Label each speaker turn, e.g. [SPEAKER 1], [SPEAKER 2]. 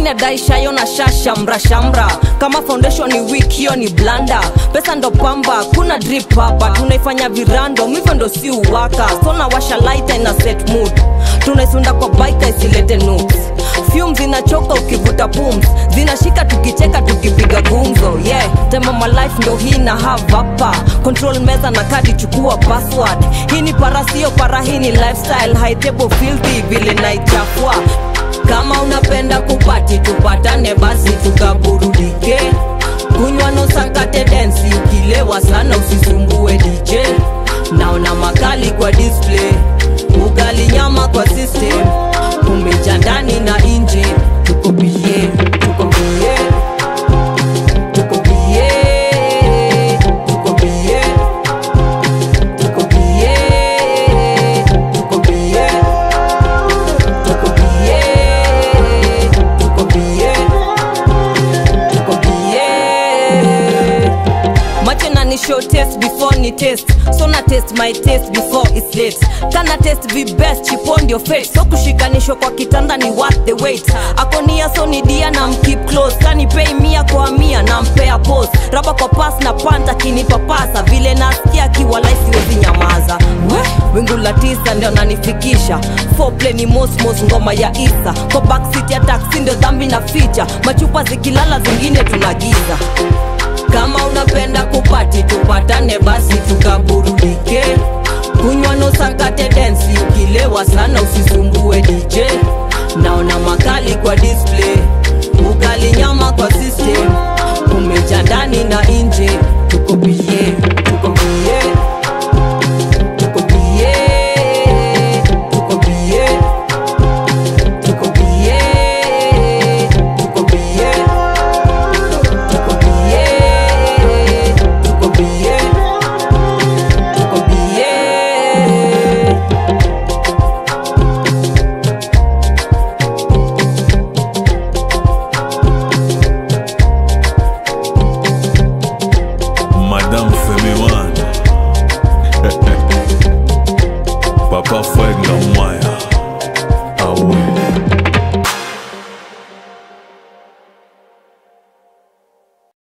[SPEAKER 1] nadai shayo na shashamra shamra kama foundation ni weak hiyo ni blanda pesa ndo pamba kuna drip hapa tunaifanya virando hivyo ndo si uwaka so nawasha lighter ina set mood tunaisunda kwa bike isilete nudes fumes zinachoka ukivuta pums zinashika tukicheka tukipiga gumzo yeah tema my life ndo hii na have hapa control meza na kadi chukua password hii ni para sio para hii ni lifestyle high table filthy vile naichafua kama unapenda kupati tupatane basi tukaburudike kunywa nosakate densi ukilewa sana usisumbue dj naona makali kwa display ugali nyama kwa system umeja ndani na nje tuko bie tuko bie tuko bie tuko bie tuko bie tuko bie tuko bie tuko bie tuko bie macho na ni show test before ni test so na test my test before it's late kana test vi best chipo ndio fate so kushikanishwa kwa kitanda ni worth the wait akonia so ni dia na mkeep close kani pay mia kwa mia na mpea post raba kwa pass na panta kinipapasa vile nasikia kiwalai siwezi nyamaza we wingu la tisa ndio nanifikisha foreplay ni mosmos ngoma ya isa kwa backseat ya taxi ndio dhambi na ficha machupa zikilala zingine tunagiza kama unapenda kupati tupatane basi tukaburudike kunywa nosakate densi ukilewa sana usisumbue dj naona makali kwa display ugali nyama kwa system umeja ndani na nje tuko bie